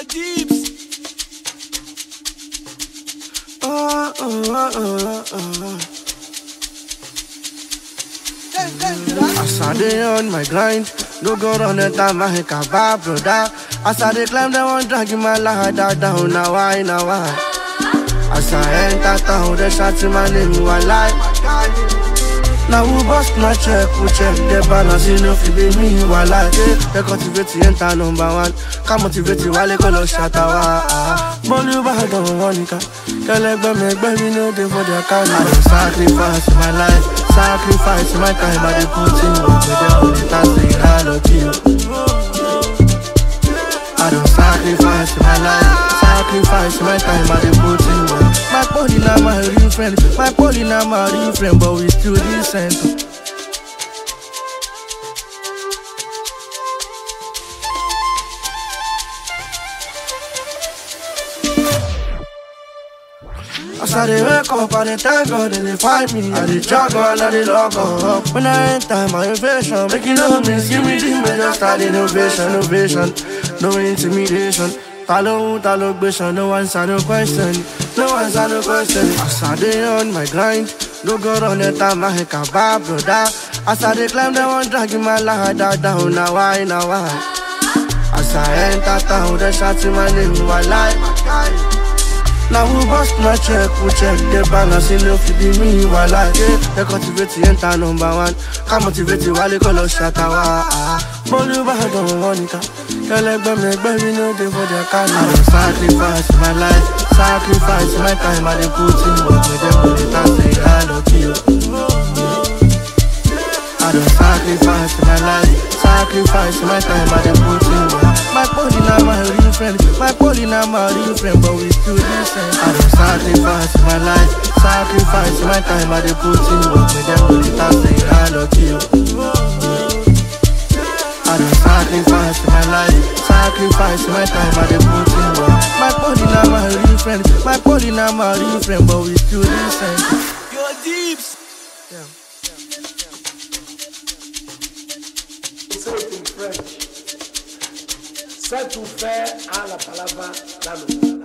deeps. Oh, oh, oh, oh, oh. As I dey on my grind, no go run enter my kaba, brother. As I dey climb, they want drag my ladder down. Now why, now why? As I enter town, they shout my name, you are like. Now who bust my check, who check the balance, you know, if be me, you are like. They cultivate the enter number one. Come motivate you while they call us shatawa. Bolu Badon, Monica. Kẹlẹgbẹ́ mi ẹgbẹ́ mi no dey for their kind. I dey sacrifice my life, sacrifice my time. I dey put in work with them only time say I love you. I don sacrifice my life, sacrifice my time. I dey put in work. My body na my real friend, my body na my real friend, but we still decent. As I dey wake up, I dey thank God they dey find me. I dey jog on, I dey log up. When I enter my invasion, make you know me, give me the major style innovation, innovation, no intimidation. Ta ló ń ta ló gbéṣan, no answer, no question, no answer, no question. As I dey on my grind, no go run enter my kaba, brother. As I dey climb, they want drag my ladder down. Now why, now why? As I enter town, they shout my name, you are like. Now who bust my check, who check the balance, you know if it be me, you are like yeah. They cultivate the enter number one, come motivate you while they call us shatawa Bolu Badon, Monica Kẹlẹgbẹ́ mi ẹgbẹ́ mi no dey for their kind I dey sacrifice my life, sacrifice my time I dey put in work with them only time say I love you I don sacrifice my life, sacrifice my time I dey put in work My body na my real friend, my body na my real friend, but we still decent. I don sacrifice my life, sacrifice my time I dey put in work with them only time say I love you. I don sacrifice my life, sacrifice my time I dey put in work. My body na my real friend, my body na my real friend, but we still decent. Your deeps. Say it in French. C'est tout faire à la palabra la loi.